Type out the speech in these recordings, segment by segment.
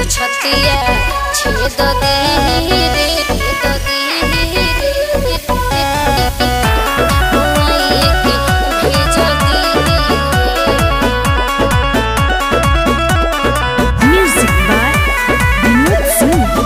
छतिया छेद दीही रे छेद दीही रे मुआइए के भेज दीही रे Music by Vinod Singh.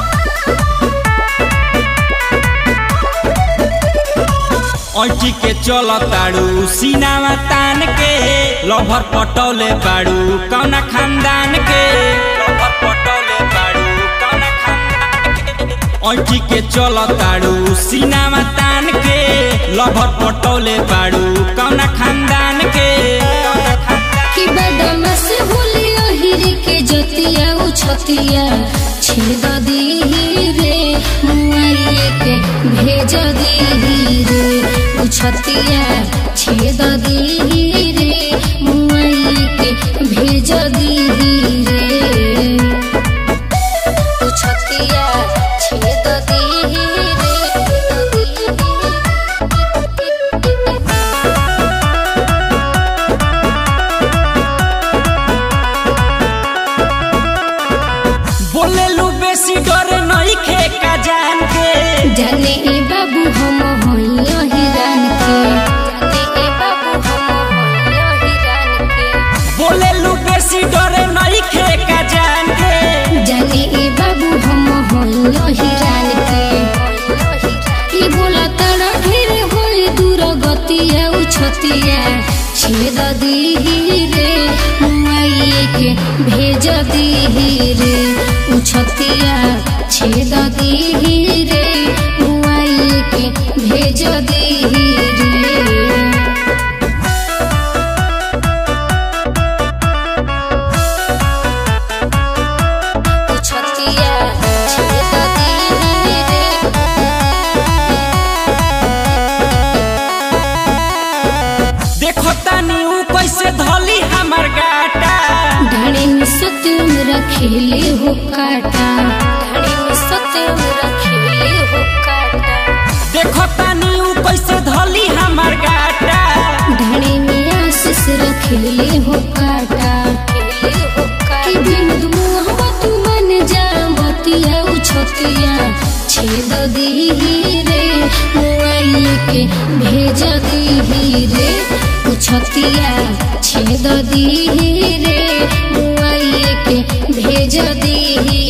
ऐठी के चल ताड़ू सीनावा तान के लभर पटौले बाड़ू कौना खानदान के लभर पटौले बाड़ू कौना खानदान के ऐठी के चल ताड़ू सीनावा तान के लभर पटौले बाड़ू कौना खानदान के कौना खानदान कि बदमाश भूलियो हिर के जतिया उ छतिया छेद दीही रे मुआइए के भेज दीही रे उ छतिया छेद दीही रे मुआइए के भेज दीही रे उ छतिया छेद दीही रे बोले लू बेसी डर नहीं खे का जान के जाने ए बाबू हम होइयो हिरान के जाने ए बाबू हम होइयो हिरान के बोले लू बेसी डर नहीं खे का जान के जाने ए बाबू हम होइयो हिरान के ई बोला तड़ा ढेर होई दूर गतिया उ छतिया छेद दीही रे मुआइए के भेज दीही रे उ छतिया छेद दीही रे मुआइए के भेज दीही रे छतिया छेद दीही रे देखो तानी ऊ कैसे धली हमर गाटा ढाणी में सत्यम रखेले हो काटा ढाणी में सत्यम रखेले हो काटा देखो तानी ऊ कैसे धली हमर गाटा ढाणी में आशीष रखेले हो काटा कि बिन दुमुहा तू मन जा बतिया उ छतिया छेद दीही रे मुआइए के भेज दीही रे उ छतिया छेद दीही रे मुआइए के भेज दीही